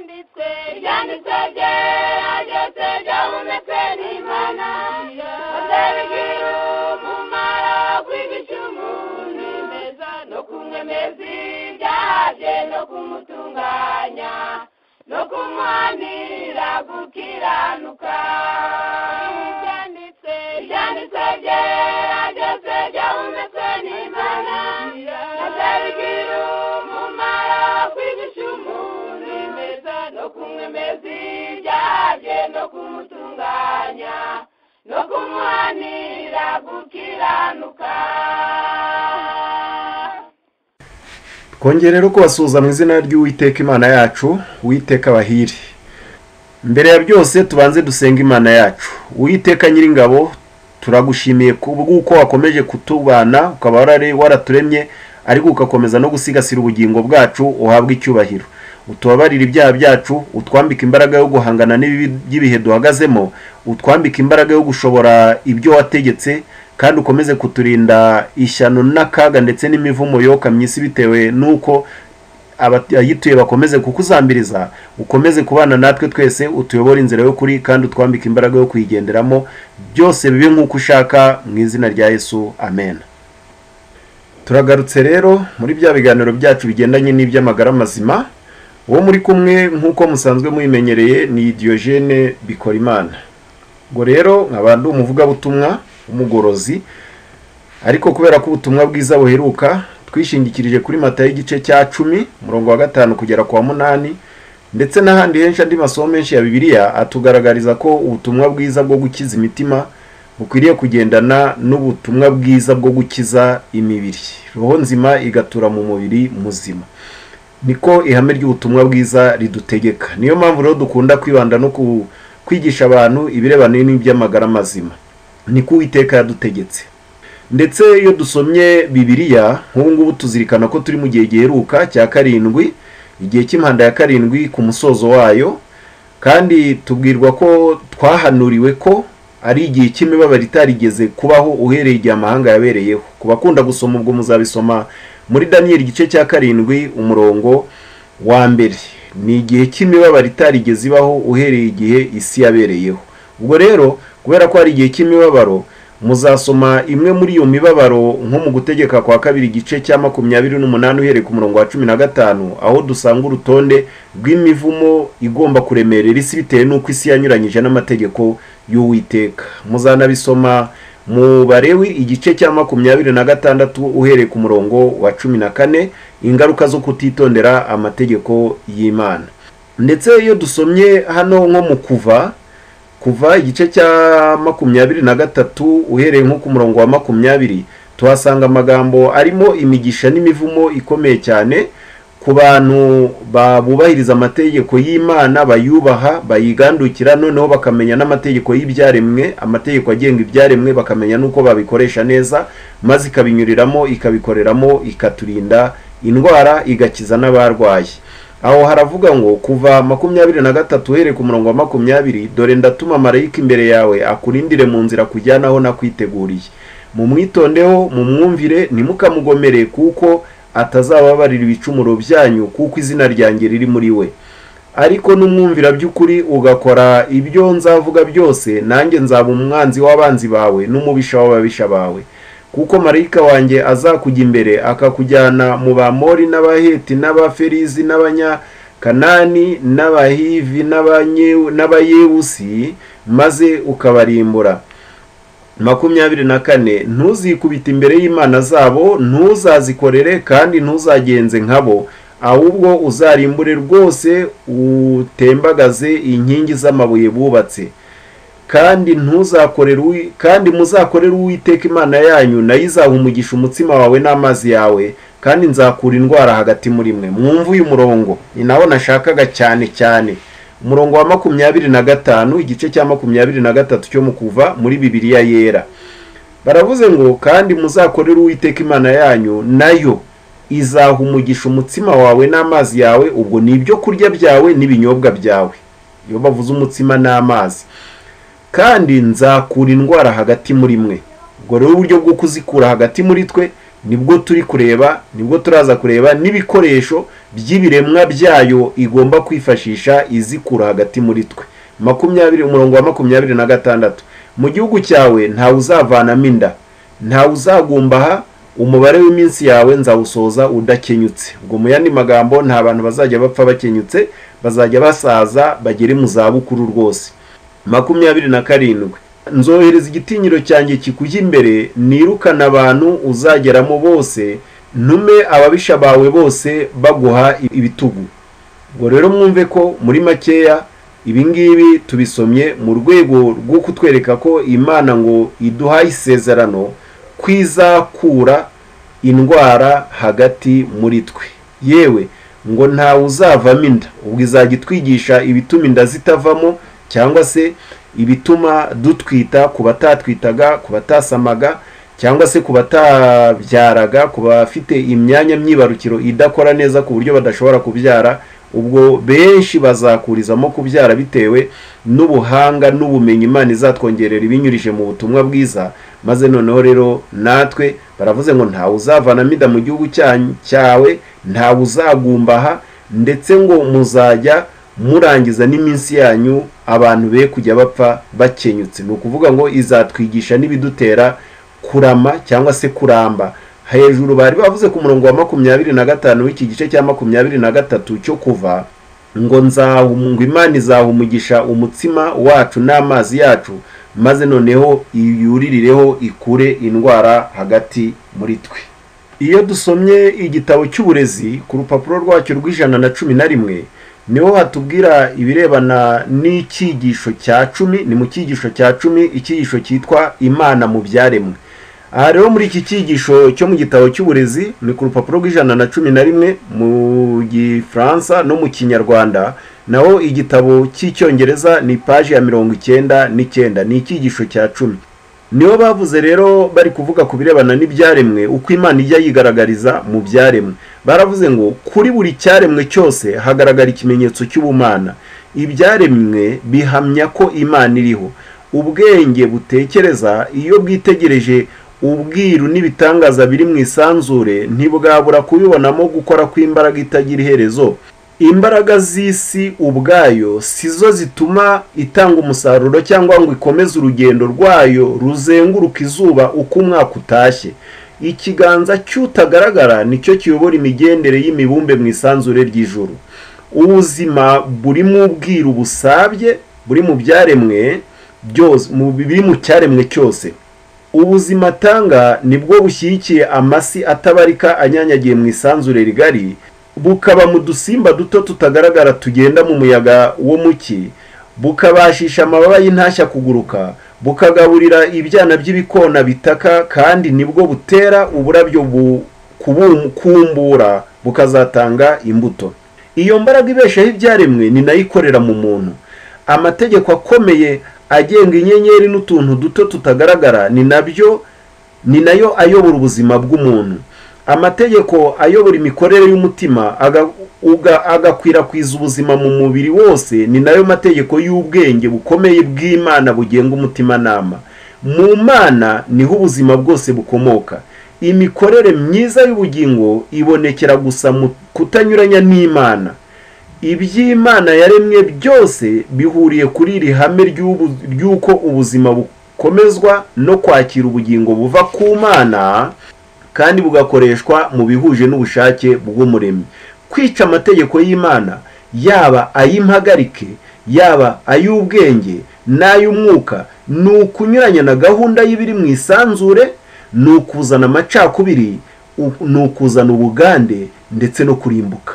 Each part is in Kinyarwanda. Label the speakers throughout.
Speaker 1: kijyane twebwe ajye twebwe ahumetse n'imana azabigira umumaro kwigisha umuntu neza no kumwemeza ibyaha bye no kumutunganya no kumuhanira gukiranuka ibyanditse ibyanditse bye ajye twebwe ahumetse n'imana azabigira umumaro kwigisha umuntu neza no kumwemeza ibyaha bye no kumutunganya no kumuhanira gukiranuka
Speaker 2: twongere rero kubasuhuza mu izina ry'uwiteka imana yacu uwiteka abahiri mbere ya byose tubanze dusenga imana yacu uwiteka nyiringabo turagushimiye kubw'uko wakomeje kutubana ukaba warare- waraturemye ariko ugakomeza no gusigasira ubugingo bwacu uhabwa icyubahiro utubabarire ibyaha byacu utwambike imbaraga yo guhangana n'ibibi by'ibihe duhagazemo utwambike imbaraga yo gushobora ibyo wategetse kandi ukomeze kuturinda ishyano n'akaga ndetse n'imivumo yoka myinshi bitewe n'uko aba- ayituye bakomeze kukuzambiriza ukomeze kubana natwe twese utuyobore inzira yo kuri kandi utwambike imbaraga yo kuyigenderamo byose bibe nk'uko ushaka mu izina rya yesu amen turagarutse rero muri bya biganiro byacu bigendanye n'iby'amagara mazima uwo muri kumwe nk'uko musanzwe muyimenyereye ni diyogene bikorimana ngo rero nkaba ndi umuvugabutumwa w'umugorozi ariko kubera ko ubutumwa bwiza buheruka twishingikirije kuri mata y'igice cya cumi umurongo wa gatanu kugera ku wa munani ndetse n'ahandi henshi andi masomo menshi ya bibiliya atugaragariza ko ubutumwa bwiza bwo gukiza imitima bukwiriye kugendana n'ubutumwa bwiza bwo gukiza imibiri roho nzima igatura mu mubiri muzima niko ihame ry'ubutumwa bwiza ridutegeka niyo mpamvu rero dukunda kwibanda no ku- kwigisha abantu ibirebana n'iby'amagara mazima niko uwiteka yadutegetse ndetse iyo dusomye bibiliya nk'ubu ngubu tuzirikana ko turi mu gihe giheruka cya karindwi igihe cy'impanda ya karindwi ku musozo wayo kandi tubwirwa ko twahanuriwe ko ari igihe cy'imibabaro itarigeze kubaho uhereye igihe amahanga yabereyeho ku bakunda gusoma ubwo muzabisoma muri daniyeli igice cya karindwi umurongo wa mbere ni igihe cy'imibabaro itarigeze ibaho uhereye igihe isi yabereyeho ubwo rero kubera ko hari igihe cy'imibabaro muzasoma imwe muri iyo mibabaro nko mu gutegeka kwa kabiri igice cya makumyabiri n'umunani uhereye ku murongo wa cumi na gatanu aho dusanga urutonde rw'imivumo igomba kuremerera isi bitewe n'uko isi yanyuranyije n'amategeko y'uwiteka muzanabisoma mu barewi igice cya makumyabiri na gatandatu uhereye ku murongo wa cumi na kane ingaruka zo kutitondera amategeko y'imana ndetse iyo dusomye hano nko mu kuva kuva igice cya makumyabiri na gatatu uhereye nko ku murongo wa makumyabiri tuhasanga amagambo arimo imigisha n'imivumo ikomeye cyane ku bantu ba- bubahiriza amategeko y'imana bayubaha bayigandukira noneho bakamenya n'amategeko y'ibyaremwe amategeko agenga ibyaremwe bakamenya n'uko babikoresha neza maze ikabinyuriramo ikabikoreramo ikaturinda indwara igakiza n'abarwaye aho haravuga ngo kuva makumyabiri na gatatu uhereye ku murongo wa makumyabiri dore ndatuma marayika imbere yawe akurindire mu nzira kujyanaho nakwiteguriye mumwitondeho mumwumvire ntimukamugomere kuko atazababarira ibicumuro byanyu kuko izina ryanjye riri muri we ariko n'umwumvira by'ukuri ugakora ibyo nzavuga byose nanjye nzaba umwanzi w'abanzi bawe n'umubisha w'ababisha bawe kuko marayika wanjye azakujya imbere akakujyana mu bamori n'abaheti n'abaferizi n'abanyakanani n'abahivi n'abanye- n'abayewusi maze ukabarimbura makumyabiri na kane ntuzikubite imbere y'imana zabo ntuzazikorere kandi ntuzagenze nkabo ahubwo uzarimbure rwose utembagaze inkingi z'amabuye bubatse kandi ntuzakorere uwi- kandi muzakorere uwiteka imana yanyu nayo izaha umugisha umutsima wawe n'amazi yawe kandi nzakura indwara hagati muri mwe mwumve uyu murongo ni nawo nashakaga cyane cyane umurongo wa makumyabiri na gatanu igice cya makumyabiri na gatatu cyo mu kuva muri bibiliya yera baravuze ngo kandi muzakorere uwiteka imana yanyu nayo izaha umugisha umutsima wawe n'amazi yawe ubwo ni ibyo kurya byawe n'ibinyobwa byawe iyo bavuze umutsima n'amazi kandi nzakura indwara hagati muri mwe ubwo rero uburyo bwo kuzikura hagati muri twe nibwo turi kureba nibwo turaza kureba n'ibikoresho by'ibiremwa byayo igomba kwifashisha izikura hagati muri twe makumyabiri umurongo wa makumyabiri na gatandatu mu gihugu cyawe ntawe uzavanamo inda ntawe uzagumbaha umubare w'iminsi yawe nzawusoza udakenyutse ubwo mu yandi magambo nta bantu bazajya bapfa bakenyutse bazajya basaza bagere mu zabukuru rwose makumyabiri na karindwi nzohereza igitinyiro cyanjye kikujya imbere nirukana abantu uzageramo bose ntume ababisha bawe bose baguha ibitugu ubwo rero mwumve ko muri makeya ibi ngibi tubisomye mu rwego rwo kutwereka ko imana ngo iduhaye isezerano kwizakura indwara hagati muri twe yewe ngo ntawe uzavamo inda ubwo izajya itwigisha ibituma inda zitavamo cyangwa se ibituma dutwita ku batatwitaga ku batasamaga cyangwa se ku batabyaraga ku bafite imyanya myibarukiro idakora neza ku buryo badashobora kubyara ubwo benshi bazakurizamo kubyara bitewe n'ubuhanga n'ubumenyi imana izatwongerera ibinyurije mu butumwa bwiza maze noneho rero natwe baravuze ngo ntawe uzavanamo inda mu gihugu cyawe ntawe uzagumbaha ndetse ngo muzajya murangiza n'iminsi yanyu abantu be kujya bapfa bakenyutse ni ukuvuga ngo izatwigisha n'ibidutera kurama cyangwa se kuramba hejuru bari bavuze ku murongo wa makumyabiri na gatanu w'iki gice cya makumyabiri na gatatu cyo kuva ngo ngo imana izahumugisha umutsima wacu n'amazi yacu maze noneho yuririreho ikure indwara hagati muri twe iyo dusomye igitabo cy'uburezi ku rupapuro rwacyo rw'ijana na cumi na rimwe niho hatubwira ibirebana n'icyigisho cya cumi ni mu cyigisho cya cumi icyigisho cyitwa imana mu byaremwe aha rero muri iki cyigisho cyo mu gitabo cy'uburezi ni ku rupapuro rw'ijana na cumi na rimwe mu gifaransa no mu kinyarwanda naho igitabo cy'icyongereza ni paji ya mirongo icyenda n'icyenda ni icyigisho cya cumi niho bavuze rero bari kuvuga ku birebana n'ibyaremwe uko imana ijya yigaragariza mu byaremwe baravuze ngo kuri buri cyaremwe cyose hagaragara ikimenyetso cy'ubumana ibyaremwe bihamya ko imana iriho ubwenge butekereza iyo bwitegereje ubwiru n'ibitangaza biri mu isanzure ntibwabura kubibonamo gukora kw'imbaraga itagira iherezo imbaraga z'isi ubwayo si zo zituma itanga umusaruro cyangwa ngo ikomeze urugendo rwayo ruzenguruka izuba uko umwaka utashye ikiganza cy'utagaragara nicyo kiyobora imigendere y'imibumbe mu isanzure ry'ijoro ubuzima buri mu bwiru busabye buri mu byaremwe byose biri mu cyaremwe cyose ubuzima atanga nibwo bushyigikiye amasi atabarika anyanyagiye mu isanzure rigari bukaba mu dusimba duto tutagaragara tugenda mu muyaga wo muki bukabashisha amababa y'intashya kuguruka bukagaburira ibyana by'ibikona bitaka kandi nibwo butera uburabyo kumbura bukazatanga imbuto iyo mbaraga ibeshaho ibyaremwe ni nayo ikorera mu muntu amategeko akomeye agenga inyenyeri n'utuntu duto tutagaragara ni nabyo ni nayo ayobora ubuzima bw'umuntu amategeko ayobora imikorere y'umutima agakwirakwiza ubuzima mu mubiri wose ni nayo mategeko y'ubwenge bukomeye bw'imana bugenga umutimanama mu mana niho ubuzima bwose bukomoka imikorere myiza y'ubugingo ibonekera gusa mu kutanyuranya n'imana iby'imana yaremwe byose bihuriye kuri iri hame ry'uko ubuzima bukomezwa no kwakira ubugingo buva ku mana kandi bugakoreshwa mu bihuje n'ubushake bw'umuremyi kwica amategeko y'imana yaba ay'impagarike yaba ay'ubwenge n'ay'umwuka ni ukunyuranya na gahunda y'ibiri mu isanzure ni ukuzana amacakubiri ni ukuzana ubugande ndetse no kurimbuka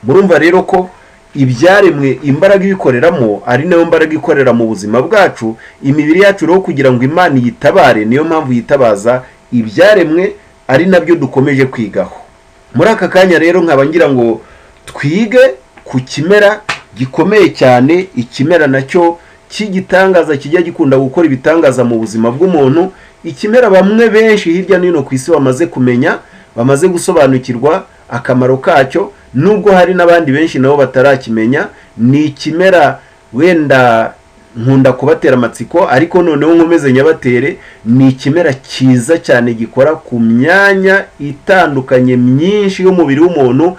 Speaker 2: murumva rero ko ibyaremwe imbaraga ibikoreramo ari nayo mbaraga ikorera mu buzima bwacu imibiri yacu rero kugira ngo imana iyitabare niyo mpamvu yitabaza ibyaremwe ari nabyo dukomeje kwigaho muri aka kanya rero nkaba ngira ngo twige ku kimera gikomeye cyane ikimera nacyo cy'igitangaza kijya gikunda gukora ibitangaza mu buzima bw'umuntu ikimera bamwe benshi hirya no hino ku isi bamaze kumenya bamaze gusobanukirwa akamaro kacyo nubwo hari n'abandi benshi nabo batarakimenya ni ikimera wenda nkunda kubatera amatsiko ariko noneho nkomeze nyabatere ni ikimera cyiza cyane gikora ku myanya itandukanye myinshi y'umubiri w'umuntu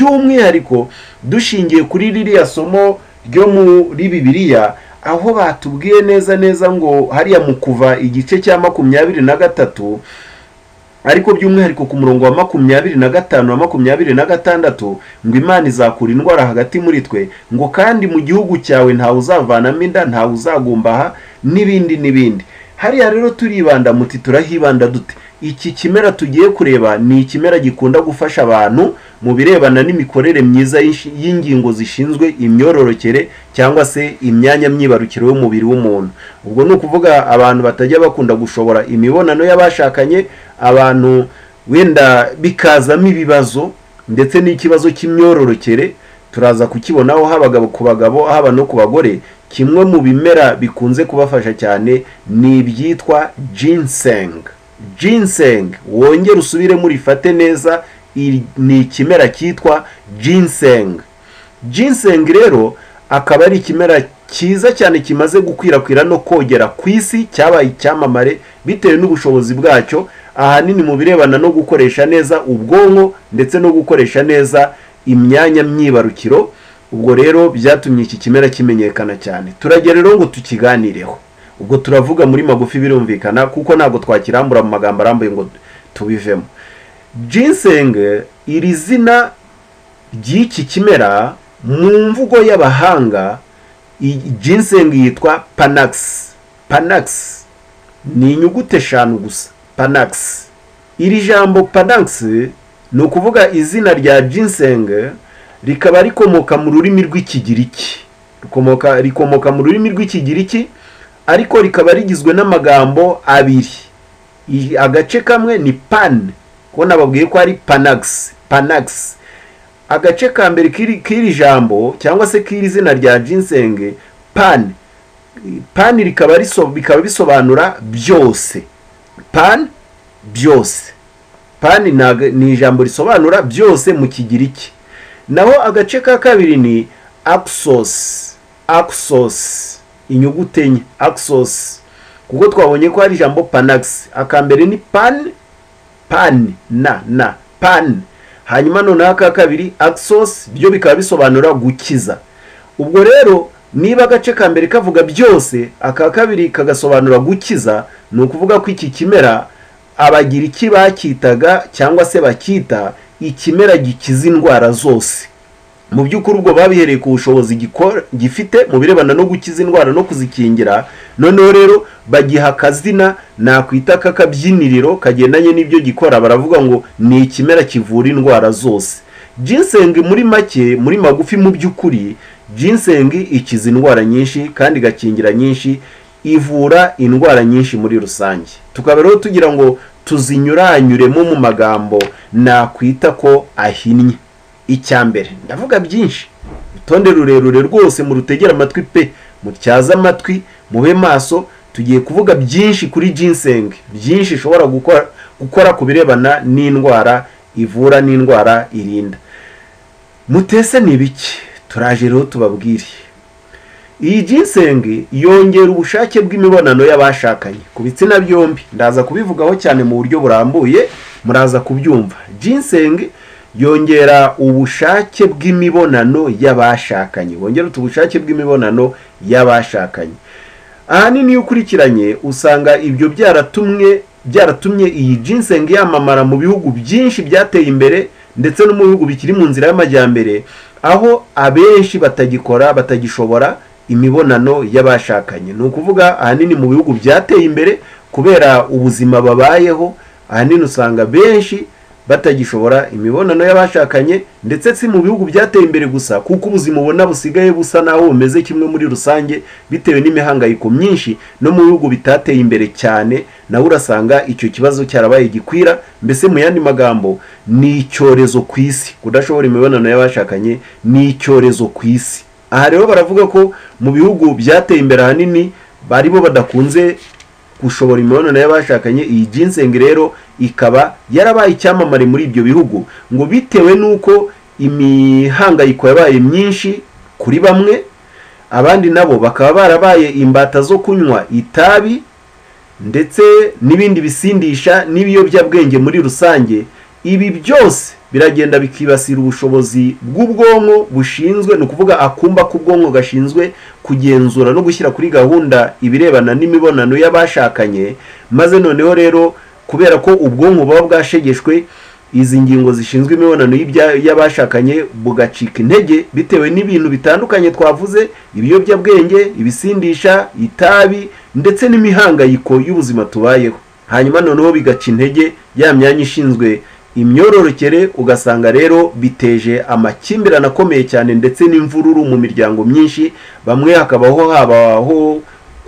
Speaker 2: by'umwihariko dushingiye kuri ririya somo ryo muri bibiriya aho batubwiye neza neza ngo hariya mu kuva igice cya makumyabiri na gatatu ariko by'umwihariko ku murongo wa makumyabiri na gatanu na makumyabiri na gatandatu ngo imana izakura indwara hagati muri twe ngo kandi mu gihugu cyawe ntawe uzavanamo inda ntawe uzagumbaha n'ibindi n'ibindi hariya rero turibanda muti turahibanda dute iki kimera tugiye kureba ni ikimera gikunda gufasha abantu mu birebana n'imikorere myiza y'ishi- y'ingingo zishinzwe imyororokere cyangwa se imyanya myibarukiro y'umubiri w'umuntu ubwo ni ukuvuga abantu batajya bakunda gushobora imibonano y'abashakanye abantu wenda bikazamo ibibazo ndetse n'ikibazo cy'imyororokere turaza kukibonaho habagabo ku bagabo haba no ku bagore kimwe mu bimera bikunze kubafasha cyane ni ibyitwa ginseng ginseng wongere usubire murifate neza iri- ni ikimera cyitwa ginseng ginseng rero akaba ari ikimera cyiza cyane kimaze gukwirakwira no kogera ku isi cyabaye icyamamare bitewe n'ubushobozi bwacyo ahanini mu birebana no gukoresha neza ubwonko ndetse no gukoresha neza imyanya myibarukiro ubwo rero byatumye iki kimera kimenyekana cyane turagera rero ngo tukiganireho ubwo turavuga muri magufi birumvikana kuko ntabwo twakirambura mu magambo arambuye ngo tubivemo ginseng iri zina ry'iki kimera mu mvugo y'abahanga i- ginseng yitwa panax panax ni inyuguti eshanu gusa panax iri jambo panax ni ukuvuga izina rya ginseng rikaba rikomoka mu rurimi rw'ikigiriki rikomoka rikomoka mu rurimi rw'ikigiriki ariko rikaba rigizwe n'amagambo abiri I- agace kamwe ni pan ko nababwiye ko ari panax panax agace ka mbere k'iri- k'iri jambo cyangwa se k'iri zina rya ginseng pan pan rikaba riso- bikaba bisobanura byose pan byose pani ntago- ni ijambo risobanura byose mu kigiriki naho agace ka kabiri ni axos axos inyuguti enye axos kuko twabonye ko hari ijambo panax aka mbere ni pan pan na na pan hanyuma noneho aka kabiri axos byo bikaba bisobanura gukiza ubwo rero niba agace ka mbere kavuga byose aka kabiri kagasobanura gukiza ni ukuvuga ko iki kimera abagiriki bakitaga cyangwa se bakita ikimera gikiza indwara zose mu by'ukuri ubwo babihereye ku bushobozi gikora- gifite mu birebana no gukiza indwara no kuzikingira noneho rero bagiha akazina nakwita k'akabyiniriro kagendanye n'ibyo gikora baravuga ngo ni ikimera kivura indwara zose ginseng muri make muri magufi mu by'ukuri ginseng ikiza indwara nyinshi kandi igakingira nyinshi ivura indwara nyinshi muri rusange tukaba rero tugira ngo tuzinyuranyuremo mu magambo nakwita ko ahinnye icya mbere ndavuga byinshi urutonde rurerure rwose murutegera amatwi pe mutyaze amatwi mube maso tugiye kuvuga byinshi kuri ginseng byinshi ishobora gukora gukora ku birebana n'indwara ivura n'indwara irinda mutese ni ibiki turaje rero tubabwire iyi ginseng yongera ubushake bw'imibonano y'abashakanye ku bitsina byombi ndaza kubivugaho cyane mu buryo burambuye muraza kubyumva ginseng yongera ubushake bw'imibonano y'abashakanye wongera utu ubushake bw'imibonano y'abashakanye ahanini iyo ukurikiranye usanga ibyo byaratumwe byaratumye iyi ginseng yamamara mu bihugu byinshi byateye imbere ndetse no mu bihugu bikiri mu nzira y'amajyambere aho abenshi batagikora batagishobora imibonano y'abashakanye ni ukuvuga ahanini mu bihugu byateye imbere kubera ubuzima babayeho ahanini usanga benshi batagishobora imibonano y'abashakanye ndetse si mu bihugu byateye imbere gusa kuko ubuzima ubona busigaye busa naho bumeze kimwe muri rusange bitewe n'imihangayiko myinshi no mu bihugu bitateye imbere cyane nawe urasanga icyo kibazo cyarabaye gikwira mbese mu yandi magambo ni icyorezo ku isi kudashobora imibonano y'abashakanye ni icyorezo ku isi aha rero baravuga ko mu bihugu byateye imbere ahanini bari bo badakunze gushobora imibonano y'abashakanye iyi ginseng rero ikaba yarabaye icyamamare muri ibyo bihugu ngo bitewe n'uko imihangayiko yabaye myinshi kuri bamwe abandi nabo bakaba barabaye imbata zo kunywa itabi ndetse n'ibindi bisindisha n'ibiyobyabwenge muri rusange ibi byose biragenda bikibasira ubushobozi bw'ubwonko bushinzwe ni ukuvuga akumba k'ubwonko gashinzwe kugenzura no gushyira kuri gahunda ibirebana n'imibonano y'abashakanye maze noneho rero kubera ko ubwonko buba bwashegeshwe izi ngingo zishinzwe imibonano y'ibya- y'abashakanye bugacika intege bitewe n'ibintu bitandukanye twavuze ibiyobyabwenge ibisindisha itabi ndetse n'imihangayiko y'ubuzima tubayeho hanyuma noneho bigaca intege ya myanya ishinzwe imyororokere ugasanga rero biteje amakimbirane akomeye cyane ndetse n'imvururu mu miryango myinshi bamwe hakabaho habaho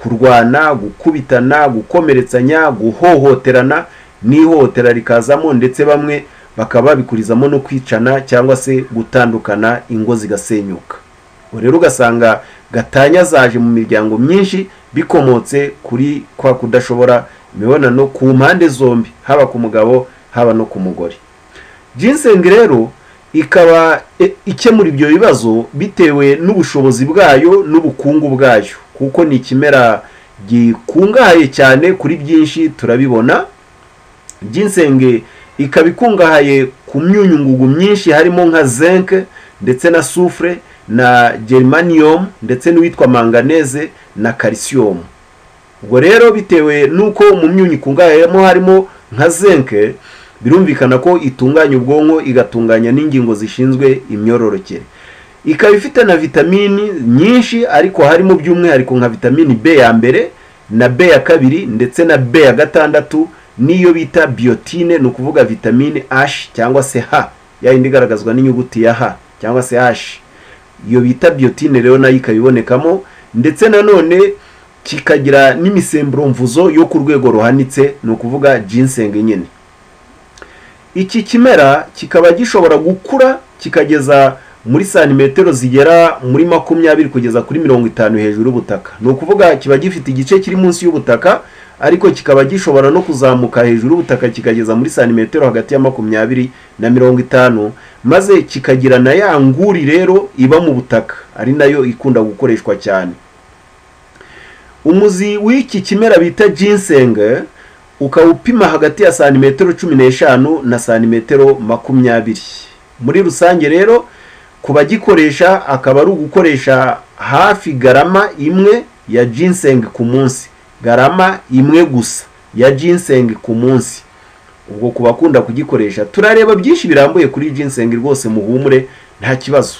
Speaker 2: kurwana gukubitana gukomeretsanya guhohoterana n'ihohotera rikazamo ndetse bamwe bakaba babikurizamo no kwicana cyangwa se gutandukana ingo zigasenyuka Ubu rero ugasanga gatanya zaje mu miryango myinshi bikomotse kuri kwa kudashobora imibonano ku mpande zombi haba ku mugabo haba no ku mugore ginseng rero ikaba e- ikemura ibyo bibazo bitewe n'ubushobozi bwayo n'ubukungu bwayo kuko ni ikimera gikungahaye cyane kuri byinshi turabibona ginseng ikaba ikungahaye ku myunyungugu myinshi harimo nka zinc ndetse na soufre na germanium ndetse n'uwitwa manganese na calcium ubwo rero bitewe n'uko mu myunyu ikungahayemo harimo nka zinc birumvikana ko itunganya ubwonko igatunganya n'ingingo zishinzwe imyororokere ikaba ifite na vitamini nyinshi ariko harimo by'umwihariko nka vitamini b ya mbere na b ya kabiri ndetse na b ya gatandatu n'iyo bita biotine ni ukuvuga vitamini h cyangwa se h yayindi igaragazwa n'inyuguti ya h cyangwa se h iyo bita biotine rero nayo ikaba ibonekamo ndetse nanone kikagira n'imisemburo mvuzo yo ku rwego ruhanitse ni ukuvuga ginseng nyine iki kimera kikaba gishobora gukura kikageza muri santimetero zigera muri makumyabiri kugeza kuri mirongo itanu hejuru y'ubutaka ni ukuvuga kiba gifite igice kiri munsi y'ubutaka ariko kikaba gishobora no kuzamuka hejuru y'ubutaka kikageza muri santimetero hagati ya makumyabiri na mirongo itanu maze kikagira na ya nguri rero iba mu butaka ari nayo ikunda gukoreshwa cyane umuzi w'iki kimera bita ginseng ukaba upima hagati ya santimetero cumi n'eshanu na santimetero makumyabiri muri rusange rero ku bagikoresha akaba ari ugukoresha hafi garama imwe ya ginseng ku munsi garama imwe gusa ya ginseng ku munsi ubwo ku bakunda kugikoresha turareba byinshi birambuye kuri ginseng rwose muhumure nta kibazo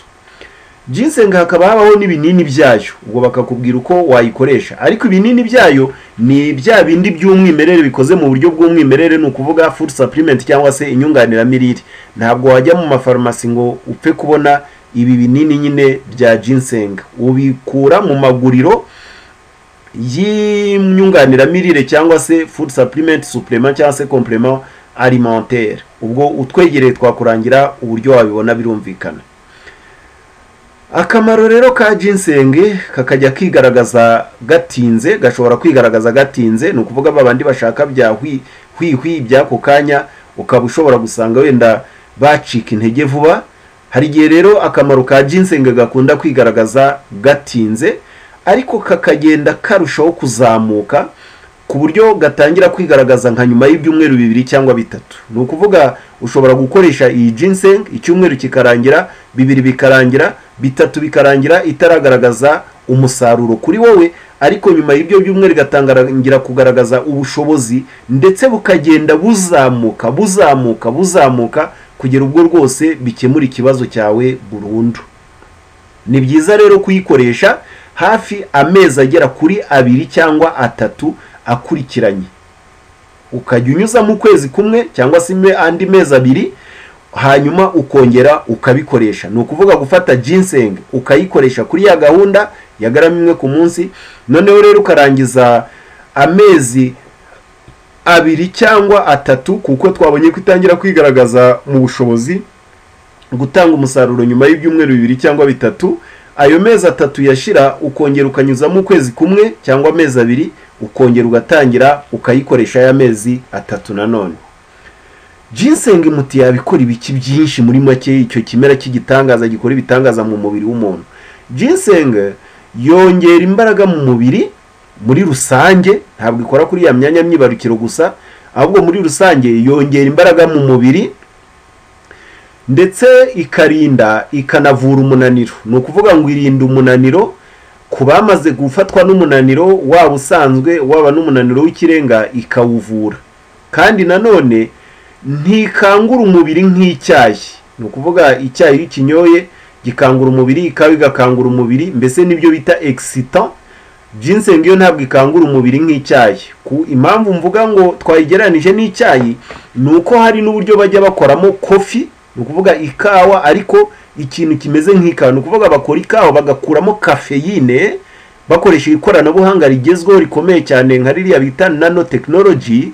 Speaker 2: ginseng hakaba habaho n'ibinini byayo ubwo bakakubwira uko wayikoresha ariko ibinini byayo ni bya bindi by'umwimerere bikoze mu buryo bw'umwimerere ni ukuvuga food supplement cyangwa se inyunganiramirire ntabwo wajya mu mafarumasi ngo upfe kubona ibi binini nyine bya ginseng ubikura mu maguriro y'inyunganiramirire cyangwa se food supplement supplement cyangwa se complement alimentaire ubwo utwegereye twakurangira uburyo wabibona birumvikana akamaro rero ka ginseng kakajya kigaragaza gatinze gashobora kwigaragaza gatinze ni ukuvuga babandi bashaka bya hwi- hwihwi by'ako kanya ukaba ushobora gusanga wenda bacika intege vuba hari igihe rero akamaro ka ginseng gakunda kwigaragaza gatinze ariko kakagenda karushaho kuzamuka ku buryo gatangira kwigaragaza nka nyuma y'ibyumweru bibiri cyangwa bitatu ni ukuvuga ushobora gukoresha iyi ginseng icyumweru kikarangira bibiri bikarangira bitatu bikarangira itaragaragaza umusaruro kuri wowe ariko nyuma y'ibyo byumweru igatangira kugaragaza ubushobozi ndetse bukagenda buzamuka buzamuka buzamuka kugera ubwo rwose bikemura ikibazo cyawe burundu ni byiza rero kuyikoresha hafi amezi agera kuri abiri cyangwa atatu akurikiranye ukajya unyuzamo ukwezi kumwe cyangwa se ime- andi mezi abiri hanyuma ukongera ukabikoresha ni ukuvuga gufata ginseng ukayikoresha kuri ya gahunda ya garama imwe ku munsi noneho rero ukarangiza amezi abiri cyangwa atatu kuko twabonye ko itangira kwigaragaza mu bushobozi gutanga umusaruro nyuma y'ibyumweru bibiri cyangwa bitatu ayo mezi atatu yashira ukongera ukanyuzamo ukwezi kumwe cyangwa amezi abiri ukongera ugatangira ukayikoresha ya mezi atatu nanone ginseng muti yabikora ibiki byinshi muri make icyo kimera cy'igitangaza gikora ibitangaza mu mubiri w'umuntu ginseng yongera imbaraga mu mubiri muri rusange ntabwo ikora kuri ya myanya myibarukiro gusa ahubwo muri rusange yongera imbaraga mu mubiri ndetse ikarinda ikanavura umunaniro ni ukuvuga ngo irinda umunaniro ku bamaze gufatwa n'umunaniro waba usanzwe waba n'umunaniro w'ikirenga ikawuvura kandi nanone ntikangura umubiri nk'icyayi ni ukuvuga icyayi iyo kinyoye gikangura umubiri ikawa igakangura umubiri mbese nibyo bita excitant ginseng yo ntabwo ikangura umubiri nk'icyayi ku impamvu mvuga ngo twayigereranije n'icyayi ni uko hari n'uburyo bajya bakoramo kofi ni ukuvuga ikawa ariko ikintu kimeze nk'ikawa ni ukuvuga bakora ikawa bagakuramo kafeyine bakoresha ikoranabuhanga rigezweho rikomeye cyane nka ririya bita nano tekinoloji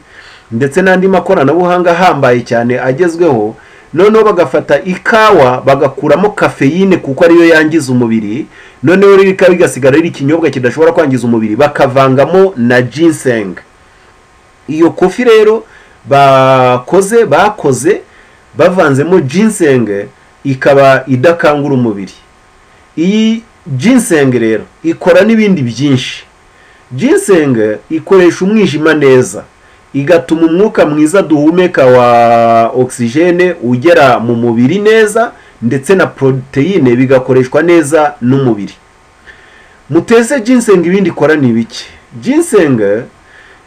Speaker 2: ndetse n'andi makoranabuhanga ahambaye cyane agezweho noneho bagafata ikawa bagakuramo kafeyine kuko ariyo yangiza umubiri noneho rero ikawa igasigara ari ikinyobwa kidashobora kwangiza umubiri bakavangamo na ginseng iyo kofi rero bakoze bakoze bavanzemo ginseng ikaba idakangura umubiri iyi ginseng rero ikora n'ibindi byinshi ginseng ikoresha umwijima neza igatuma umwuka mwiza duhumeka wa ogisijene ugera mu mubiri neza ndetse na poroteyine bigakoreshwa neza n'umubiri muteze ginseng ibindi ikora ni bike ginseng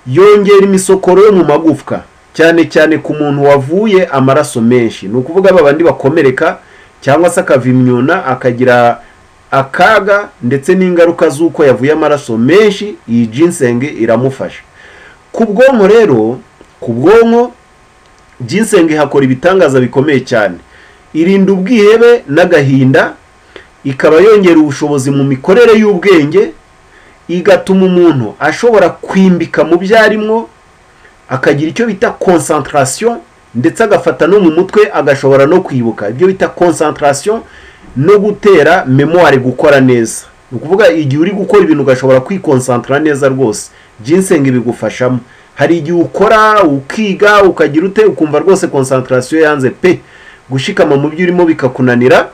Speaker 2: yongera imisokoro yo mu magufwa cyane cyane ku muntu wavuye amaraso menshi ni ukuvuga bandi bakomereka cyangwa se akava imyuna akagira akaga ndetse n'ingaruka z'uko yavuye amaraso menshi iyi ginsenge iramufasha ku bwonko rero ku bwonko ginsenge hakora ibitangaza bikomeye cyane irinda ubwihebe n'agahinda ikaba yongera ubushobozi mu mikorere y'ubwenge igatuma umuntu ashobora kwimbika mu byo arimo akagira icyo bita konsantarasiyo ndetse agafata no mu mutwe agashobora no kwibuka ibyo bita konsantarasiyo no gutera memuware gukora neza ni ukuvuga igihe uri gukora ibintu ugashobora kwikonsantara neza rwose ginseng bigufashamo hari igihe ukora ukiga ukagira ute ukumva rwose konsantarasiyo yanze pe gushikama mu byo urimo bikakunanira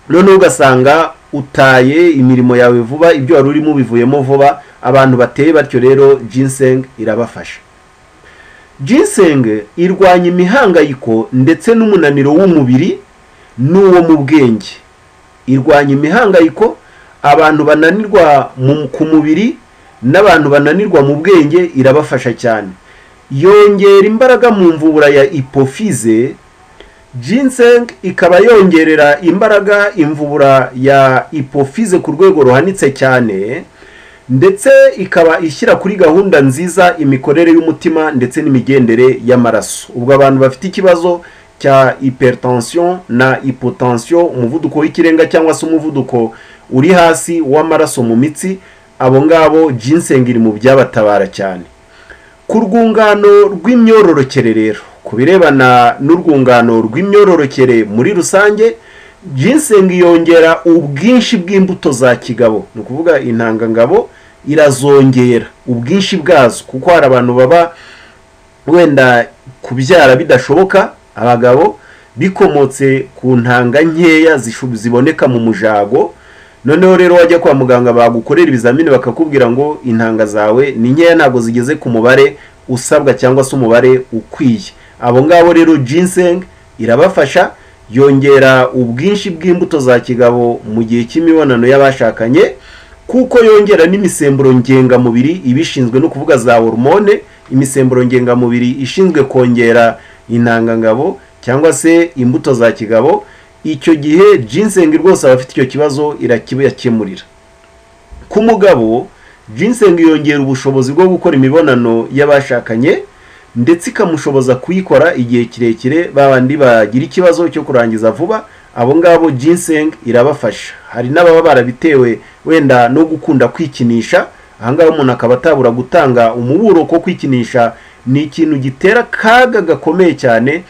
Speaker 2: noneho ugasanga utaye imirimo yawe vuba ibyo wari urimo ubivuyemo vuba abantu bateye batyo rero ginseng irabafasha ginseng irwanya imihangayiko ndetse n'umunaniro w'umubiri n'uwo mu bwenge irwanya imihangayiko abantu bananirwa ku mubiri n'abantu bananirwa mu bwenge irabafasha cyane yongera imbaraga mu mvubura ya ipofize ginseng ikaba yongerera imbaraga imvubura ya ipofize ku rwego ruhanitse cyane ndetse ikaba ishyira kuri gahunda nziza imikorere y'umutima ndetse n'imigendere y'amaraso ubwo abantu bafite ikibazo cya hypertension na hypotension umuvuduko w'ikirenga cyangwa se umuvuduko uri hasi w'amaraso mu mitsi abo ngabo ginseng iri mu byabatabara cyane ku rwungano rw'imyororokere rero ku birebana n'urwungano rw'imyororokere muri rusange ginseng yongera ubwinshi bw'imbuto za kigabo ni ukuvuga intangangabo irazongera ubwinshi bwazo kuko hari abantu baba wenda kubyara bidashoboka abagabo bikomotse ku ntanga nkeya ziboneka mu mujago noneho rero wajya kwa muganga bagukorera ibizamini bakakubwira ngo intanga zawe ni nkeya ntabwo zigeze ku mubare usabwa cyangwa se umubare ukwiye abo ngabo rero ginseng irabafasha yongera ubwinshi bw'imbuto za kigabo mu gihe cy'imibonano y'abashakanye kuko yongera n'imisemburo ngengamubiri ibishinzwe no kuvuga za hormone imisemburo ngengamubiri ishinzwe kongera intangangabo cyangwa se imbuto za kigabo icyo gihe ginseng rwose abafite icyo kibazo irakibakemurira ku mugabo ginseng yongera ubushobozi bwo gukora imibonano y'abashakanye ndetse ikamushoboza kuyikora igihe kirekire babandi bagira ikibazo cyo kurangiza vuba abo ngabo ginseng irabafasha hari n'ababa barabitewe wenda no gukunda kwikinisha ahangaha umuntu akaba atabura gutanga umuburo ko kwikinisha ni ikintu gitera akaga gakomeye cyane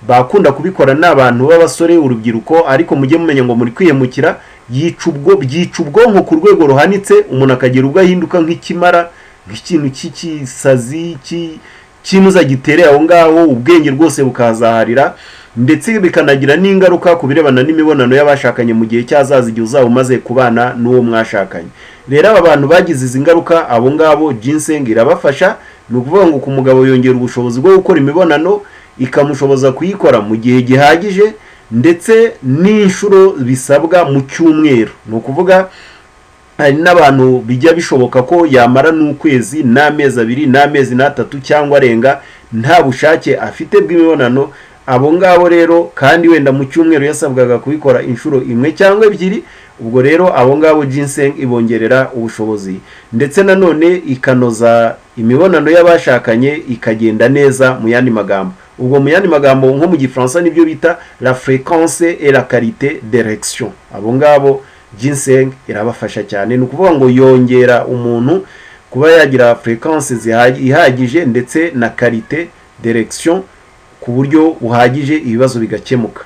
Speaker 2: bakunda kubikora n'abantu b'abasore urubyiruko ariko mujye mumenya ngo muri kwiyemukira yica ubwo byica ubwonko ku rwego ruhanitse umuntu akagira ubwo ahinduka nk'ikimara nk'ikintu cy'ikisazi cy'i kinuza gitereye aho ngaho ubwenge rwose bukahazaharira ndetse bikanagira n'ingaruka ku birebana n'imibonano y'abashakanye mu gihe cyazaza igihe uzaba umaze kubana n'uwo mwashakanye rero aba bantu bagize izi ngaruka abo ngabo ginseng irabafasha ni ukuvuga ngo ku mugabo yongera ubushobozi bwo gukora imibonano ikamushoboza kuyikora mu gihe gihagije ndetse n'inshuro bisabwa mu cyumweru ni ukuvuga hari n'abantu bijya bishoboka ko yamara n'ukwezi n'amezi abiri n'amezi n'atatu cyangwa arenga nta bushake afite bw'imibonano abo ngabo rero kandi wenda mu cyumweru yasabwaga kubikora inshuro imwe cyangwa ebyiri ubwo rero abo ngabo ginseng ibongerera ubushobozi ndetse nanone ikanoza imibonano y'abashakanye ikagenda neza mu yandi magambo ubwo mu yandi magambo nko mu gifaransa nibyo bita la fréquence et la qualité d'érection abo ngabo ginseng irabafasha cyane ni ukuvuga ngo yongera umuntu kuba yagira fréquence ihagije ndetse na karite direction ku buryo buhagije ibibazo bigakemuka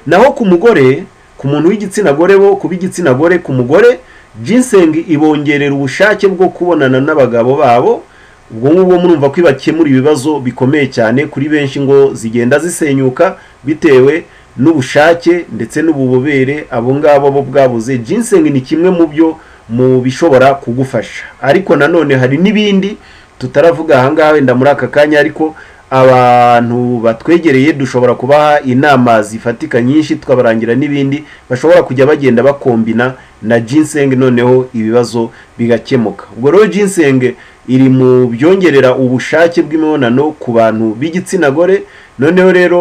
Speaker 2: naho ku mugore ku muntu w'igitsina gore bo ku b'igitsina gore ku mugore ginseng ibongerera ubushake bwo kubonana n'abagabo babo ubwo ngubwo murumva ko ibakemura ibibazo bikomeye cyane kuri benshi ngo zigenda zisenyuka bitewe n'ubushake ndetse n'ububobere abo ngabo bo bwabuze ginseng ni kimwe mu byo mu bishobora kugufasha ariko nanone hari n'ibindi tutaravuga ahangaha wenda muri aka kanya ariko abantu batwegereye dushobora kubaha inama zifatika nyinshi tukabarangira n'ibindi bashobora kujya bagenda bakombina na ginseng noneho ibibazo bigakemuka ubwo rero ginseng iri mu byongerera ubushake bw'imibonano ku bantu b'igitsina gore noneho rero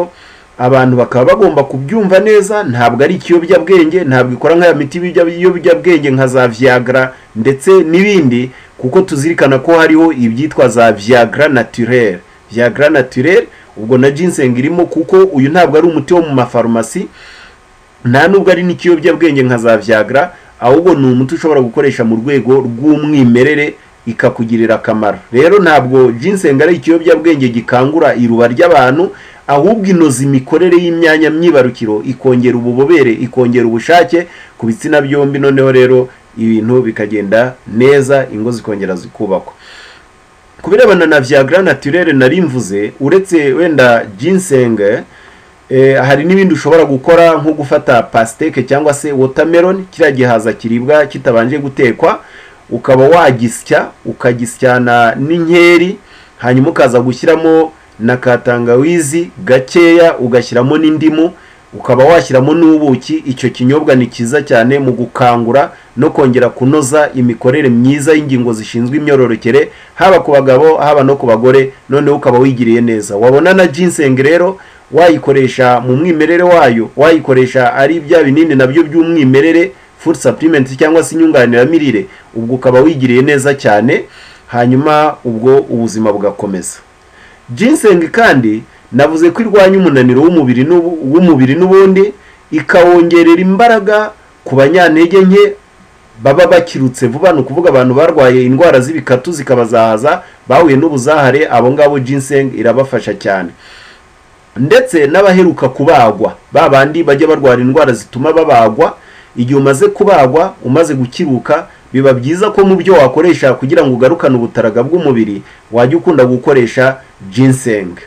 Speaker 2: abantu bakaba bagomba kubyumva neza ntabwo ari ikiyobyabwenge ntabwo ikora nk'aya miti y'ibiyobyabwenge nka za viagra ndetse n'ibindi kuko tuzirikana ko hariho ibyitwa za viagra naturere viagra naturere ubwo na ginseng irimo kuko uyu ntabwo ari umuti wo mu mafarumasi nta nubwo ari n'ikiyobyabwenge nka za viagra ahubwo ni umuti ushobora gukoresha mu rwego rw'umwimerere ikakugirira akamaro rero ntabwo ginseng ari ikiyobyabwenge gikangura iruba ry'abantu ahubwo inoza imikorere y'imyanya myibarukiro ikongera ububobere ikongera ubushake ku bitsina byombi noneho rero ibintu bikagenda neza ingo zikongera zikubakwa ku birebana na viagra naturere nari mvuze uretse wenda ginseng hari n'ibindi ushobora gukora nko gufata pasiteke cyangwa se watermelon kiriya gihaza kiribwa kitabanje gutekwa ukaba wagisya ukagisyana n'inkeri hanyuma ukaza gushyiramo na katangawizi gakeya ugashyiramo n'indimu ukaba washyiramo n'ubuki icyo kinyobwa ni cyiza cyane mu gukangura no kongera kunoza imikorere myiza y'ingingo zishinzwe imyororokere haba ku bagabo haba no ku bagore noneho ukaba wigiriye neza wabona na ginseng rero wayikoresha mu mwimerere wayo wayikoresha ari bya binini nabyo by'umwimerere food supplement cyangwa se inyunganiramirire ubwo ukaba wigiriye neza cyane hanyuma ubwo ubuzima bugakomeza ginseng kandi navuze ko irwanya umunaniro w'umubiri n'ubundi ikawongerera imbaraga ku banyantege nke baba bakirutse vuba ni ukuvuga abantu barwaye indwara z'ibikatu zikabazahaza bahuye n'ubuzahare abo ngabo ginseng irabafasha cyane ndetse n'abaheruka kubagwa ba bandi bajya barwara indwara zituma babagwa igihe umaze kubagwa umaze gukiruka biba byiza ko mu byo wakoresha kugira ngo ugarukane ubutaraga bw'umubiri wajya ukunda gukoresha ginseng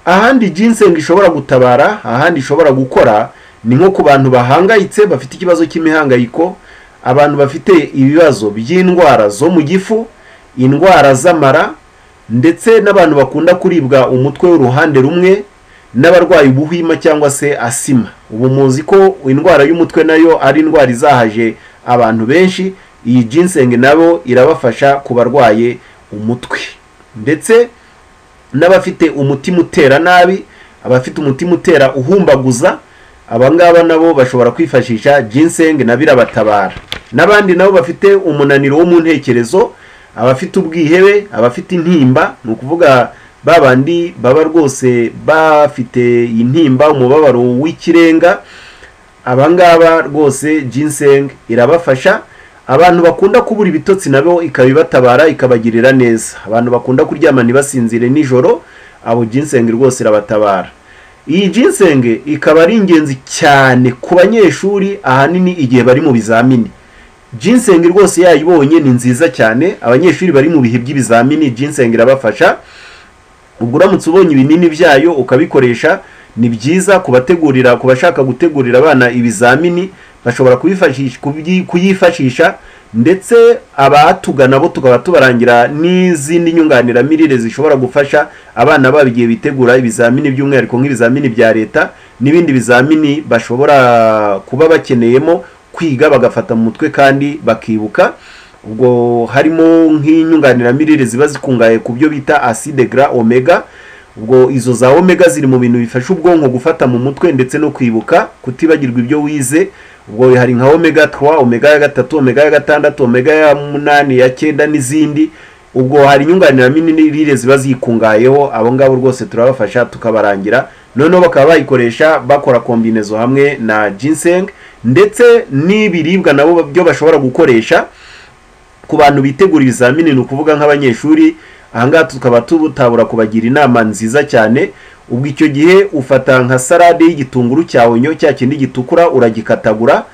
Speaker 2: ahandi ginseng ishobora gutabara ahandi ishobora gukora ni nko ku bantu bahangayitse bafite ikibazo cy'imihangayiko abantu bafite ibibazo by'indwara zo mu gifu indwara z'amara ndetse n'abantu bakunda kuribwa umutwe w'uruhande rumwe n'abarwayi ubuhima cyangwa se asima ubu muzi ko indwara y'umutwe nayo ari indwara izahaje abantu benshi iyi ginseng nabo irabafasha ku barwaye umutwe ndetse n'abafite umutima utera nabi abafite umutima utera uhumbaguza abangaba nabo bashobora kwifashisha ginseng nabo irabatabara n'abandi nabo bafite umunaniro wo mu ntekerezo abafite ubwihebe abafite intimba ni ukuvuga ba bandi baba rwose bafite intimba umubabaro w'ikirenga abangaba rwose ginseng irabafasha abantu bakunda kubura ibitotsi nabo ikabibatabara ikabagirira neza abantu bakunda kuryama ntibasinzire nijoro abo ginseng rwose irabatabara iyi ginseng ikaba ari ingenzi cyane ku banyeshuri ahanini igihe bari mu bizamini ginseng rwose yayibonye ni nziza cyane abanyeshuri bari mu bihe by'ibizamini ginseng irabafasha ubwo uramutse ubonye ibinini byayo ukabikoresha ni byiza kubategurira ku bashaka gutegurira abana ibizamini bashobora kubifashisha- kubyi- kuyifashisha ndetse abatugana bo tukaba tubarangira n'izindi nyunganiramirire zishobora gufasha abana babo igihe bitegura ibizamini by'umwihariko nk'ibizamini bya leta n'ibindi bizamini bashobora kuba bakeneyemo kwiga bagafata mu mutwe kandi bakibuka ubwo harimo nk'inyunganiramirire ziba zikungahaye ku byo bita acide gras omega ubwo izo za omega ziri mu bintu bifasha ubwonko gufata mu mutwe ndetse no kwibuka kutibagirwa ibyo wize ubwo hari nka omega 3 omega ya gatatu omega ya gatandatu omega ya munani ya cyenda n'izindi ubwo hari inyunganiramirire ziba zikungahayeho abo ngabo rwose turabafasha tukabarangira noneho bakaba bayikoresha bakora kombinezo hamwe na ginseng ndetse n'ibiribwa nabo byo bashobora gukoresha ku bantu bitegura ibizamini ni ukuvuga nk'abanyeshuri ahangaha tukaba tutabura kubagira inama nziza cyane ubwo icyo gihe ufata nka salade y'igitunguru cya onyo cya kindi gitukura uragikatagura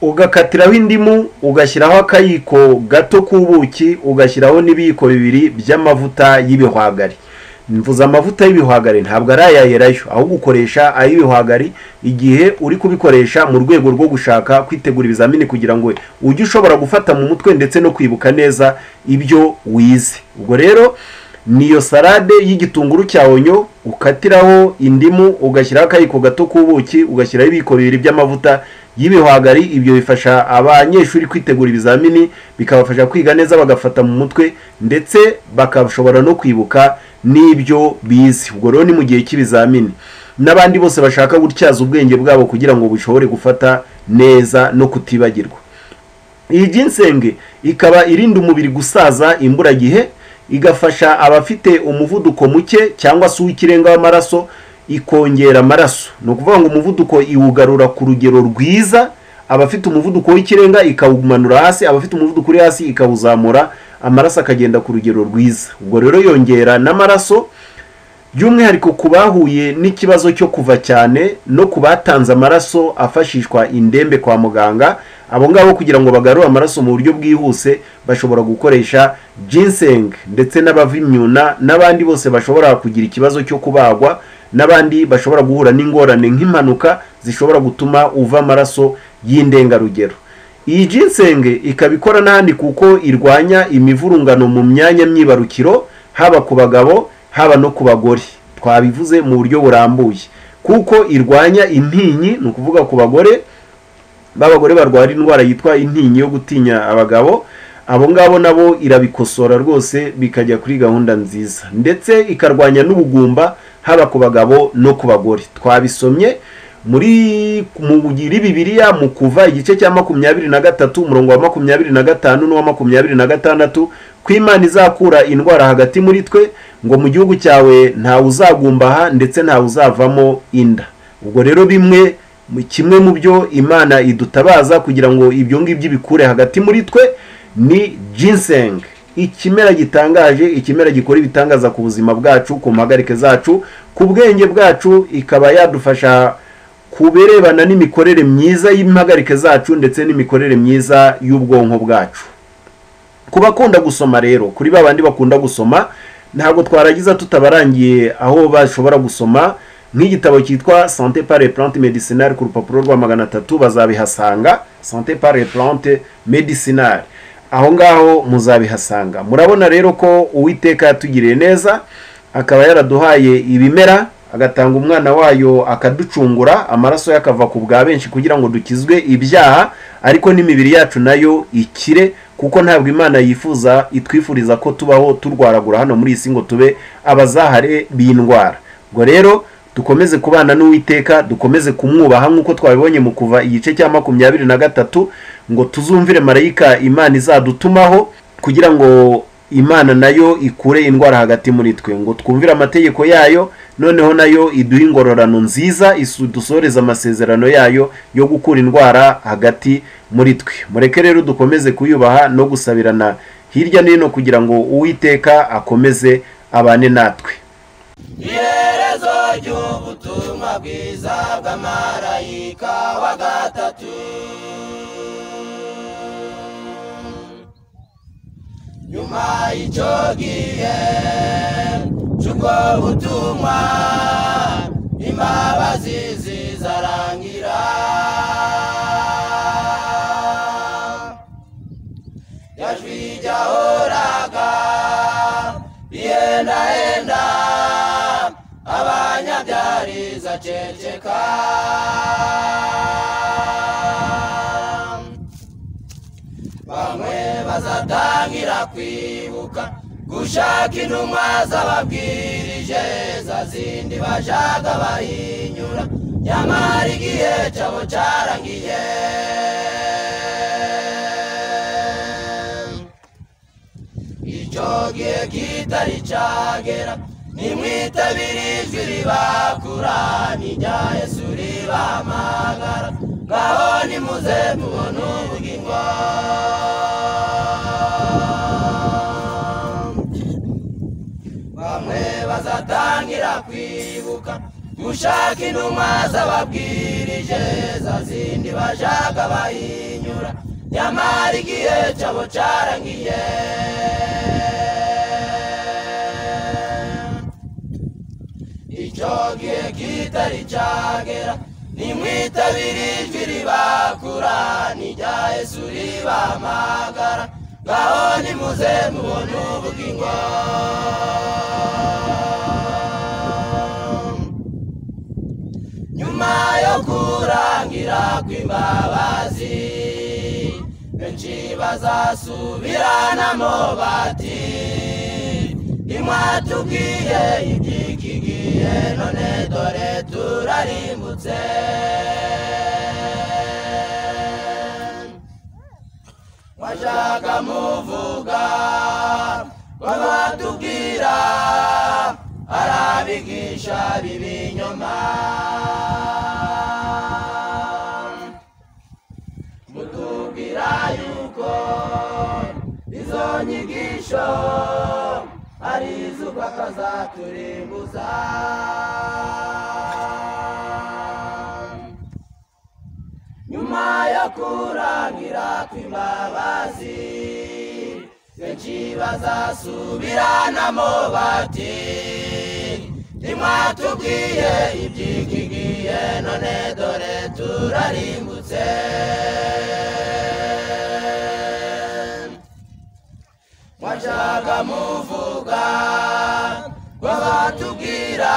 Speaker 2: ugakatiraho indimu ugashyiraho akayiko gato k'ubuki ugashyiraho n'ibiyiko bibiri by'amavuta y'ibihwagari mvuze amavuta y'ibihwagari ntabwo ari ayayerayo ahubwo ukoresha ay'ibihwagari igihe uri kubikoresha mu rwego rwo gushaka kwitegura ibizamini kugira ngo ujye ushobora gufata mu mutwe ndetse no kwibuka neza ibyo wize ubwo rero niyo salade y'igitunguru cya onyo ukatiraho indimu ugashyiraho akayiko gato k'ubuki ugashyiraho ibiyiko bibiri by'amavuta y'ibihwagari ibyo bifasha abanyeshuri kwitegura ibizamini bikabafasha kwiga neza bagafata mu mutwe ndetse bakashobora no kwibuka n'ibyo bize ubwo rero ni mu gihe cy'ibizamini n'abandi bose bashaka gutyaza ubwenge bwabo kugira ngo bushobore gufata neza no kutibagirwa iyi ginsenge ikaba irinda umubiri gusaza imburagihe igafasha abafite umuvuduko muke cyangwa se uw'ikirenga w'amaraso ikongera amaraso ni ukuvuga ngo umuvuduko iwugarura ku rugero rwiza abafite umuvuduko w'ikirenga ikawumanura hasi abafite umuvuduko uri hasi ikawuzamura amaraso akagenda ku rugero rwiza ubwo rero yongera n'amaraso by'umwihariko ku bahuye n'ikibazo cyo kuva cyane no ku batanze amaraso afashishwa indembe kwa muganga abo ngabo kugira ngo bagarure amaraso mu buryo bwihuse bashobora gukoresha ginseng ndetse n'abavimyuna n'abandi bose bashobora kugira ikibazo cyo kubagwa n'abandi bashobora guhura n'ingorane nk'impanuka zishobora gutuma uva amaraso y'indengarugero iyi ginsenge ikaba ikora n'ahandi kuko irwanya imivurungano mu myanya myibarukiro haba ku bagabo haba no ku bagore twabivuze mu buryo burambuye kuko irwanya intinyi ni ukuvuga ku bagore b'abagore barwara indwara yitwa intinyi yo gutinya abagabo abo ngabo nabo irabikosora rwose bikajya kuri gahunda nziza ndetse ikarwanya n'ubugumba haba ku bagabo no ku bagore twabisomye muri mu iri bibiliya mu kuva igice cya makumyabiri na gatatu umurongo wa makumyabiri na gatanu n'uwa makumyabiri na gatandatu ko imana izakura indwara hagati muri twe ngo mu gihugu cyawe ntawe uzagumbaha ndetse ntawe uzavamo inda ubwo rero bimwe mu- kimwe mu byo imana idutabaza kugira ngo ibyo ngibyo bikure hagati muri twe ni ginseng ikimera gitangaje ikimera gikora ibitangaza ku buzima bwacu ku mpagarike zacu ku bwenge bwacu ikaba yadufasha ku birebana n'imikorere myiza y'impagarike zacu ndetse n'imikorere myiza y'ubwonko bwacu ku bakunda gusoma rero kuri ba bandi bakunda gusoma ntabwo twaragiza tutabarangiye aho bashobora gusoma nk'igitabo cyitwa sante pare plante medicinale ku rupapuro rwa magana atatu bazabihasanga sante pare plante medicinale aho ngaho muzabihasanga murabona rero ko uwiteka yatugiriye neza akaba yaraduhaye ibimera agatanga umwana wayo akaducungura amaraso ye akava ku bwa benshi kugira ngo dukizwe ibyaha ariko n'imibiri yacu nayo ikire kuko ntabwo imana yifuza itwifuriza ko tubaho turwaragura hano muri iyi si ngo tube abazahare b'indwara ubwo rero dukomeze kubana n'uwiteka dukomeze kumwubaha nk'uko twabibonye mu kuva igice cya makumyabiri na gatatu ngo tuzumvire marayika imana izadutumaho kugira ngo imana nayo ikure indwara hagati muri twe ngo twumvire amategeko yayo noneho nayo iduhe ingororano nziza isu- dusoreze amasezerano yayo yo gukura indwara hagati muri twe mureke rero dukomeze kuyubaha no gusabirana hirya no hino kugira ngo uwiteka akomeze abane natwe
Speaker 3: iherezo ry'ubutumwa bwiza bw'amarayika wa gatatu nyuma y'icyo gihe
Speaker 1: cy'ubwo butumwa imbabazi zizarangira yajwi ijyahoraga ihendahenda abanyabyari zaceceka bamwe bazatangira kwibuka gushaka intumwa zababwirije za zindi bashaka bahinyura nyamara igihe cyabo cyarangiye icyo gihe kitari cyagera nimwitabire ijwi ribakura n'irya yesu ribahamagara ngaho nimuze mubona ubugingo bamwe bazatangira kwibuka gushaka intumwa zababwirije za zindi bashaka bahinyura nyamara igihe cyabo cyarangiye icyo gihe kitari cyagera nimwitabire ijwi ribakura n'irya yesu ribahamagara ngaho nimuze mubone ubugingo nyuma yo kurangira kw'imbabazi benshi bazasubiranamo bati imwa tubwiye iby'iki gihe none dore turarimbutse mwashaka muvuga ko batubwira arabigisha bibinyoma mutubwira yuko izo nyigisho ari iz'ubwaka zaturimbuza nyuma yo kurangira kw'imbabazi benshi bazasubiranamo bati ntimwatubwiye iby'iki gihe none dore turarimbutse mwashaka muvuga ko batubwira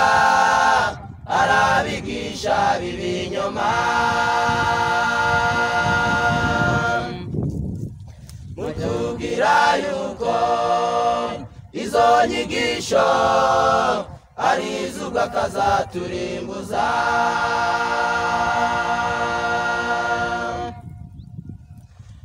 Speaker 1: arabigisha bibinyoma mutubwira yuko izo nyigisho ari iz'ubwaka zaturimbuza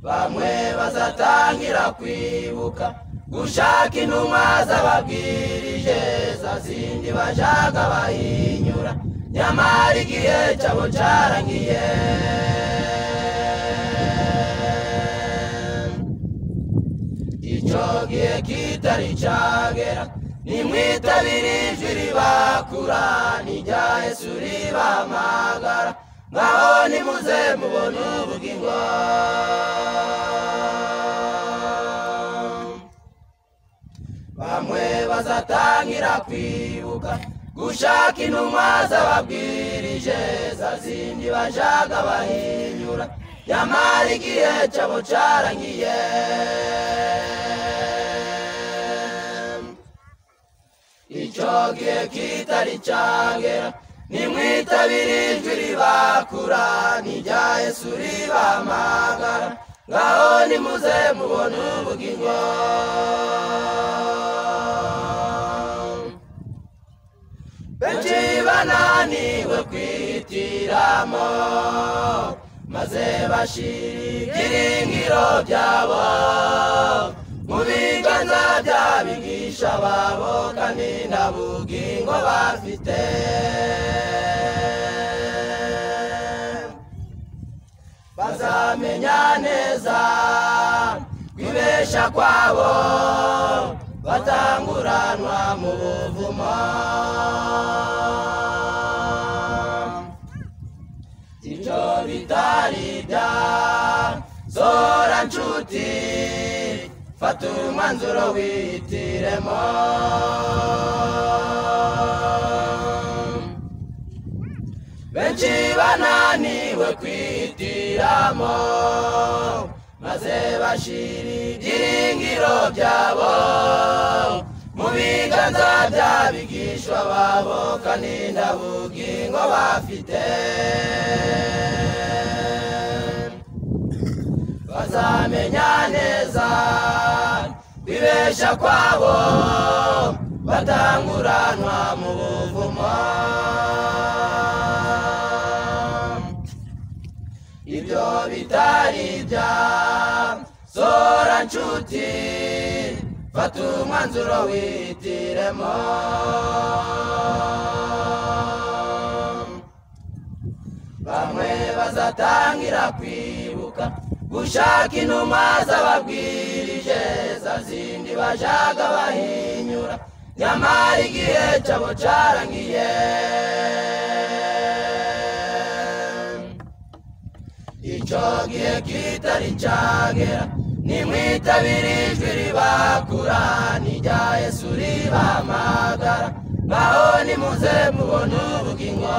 Speaker 1: bamwe bazatangira kwibuka gushaka intumwa zababwirije za zindi bashaka bahinyura nyamara igihe cyabo cyarangiye icyo gihe kitari cyagera nimwitabire ijwi ribakura n'irya yesu ribamagara ngaho nimuze mubone ubugingo bamwe bazatangira kwibuka gushaka intumwa zababwirije za zindi bashaka bahinyura nyamara igihe cyabo cyarangiye icyo gihe kitari cyagera nimwitabire ijwi ribakura n'irya yesu ribamagara ngaho nimuze mubone ubugingo benshi bananiwe kwihitiramo maze bashira ibyiringiro byabo mu biganza by'abigisha babo kandi nta bugingo bafite bazamenya neza kwibesha kwabo batanguranwa mu buvumo icyo bitari bya zora nshuti
Speaker 3: fata umwanzuro wihitiremo benshi bananiwe kwihitiramo maze bashira ibyiringiro byabo mu biganza by'abigishwa babo kandi nta bugingo bafite bazamenya neza bibesha kwabo batanguranwa mu buvumo ibyo bitari bya sora nshuti fata umwanzuro wihitiremo bamwe bazatangira kwibuka gushaka inuma z'ababwirije za zindi bashaka bahinyura nyamara igihe cyabo cyarangiye icyo gihe kitari cyagera nimwitabire ijwi ribakura n'irya yesu ribamagara ngaho nimuze mubona ubugingo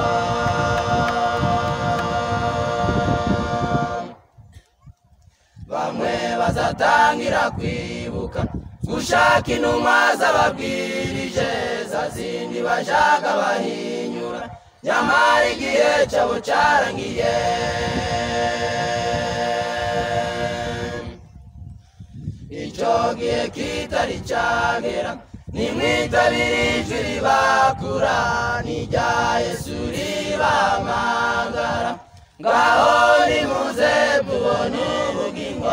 Speaker 3: bamwe bazatangira kwibuka gushaka inuma z'ababwirije za zindi bashaka bahinyura nyamara igihe cyabo cyarangiye icyo gihe kitari cyagera nimwitabire ijwi ribakura n'irya yesu ribamagara ngaho nimuze mubone ubugingo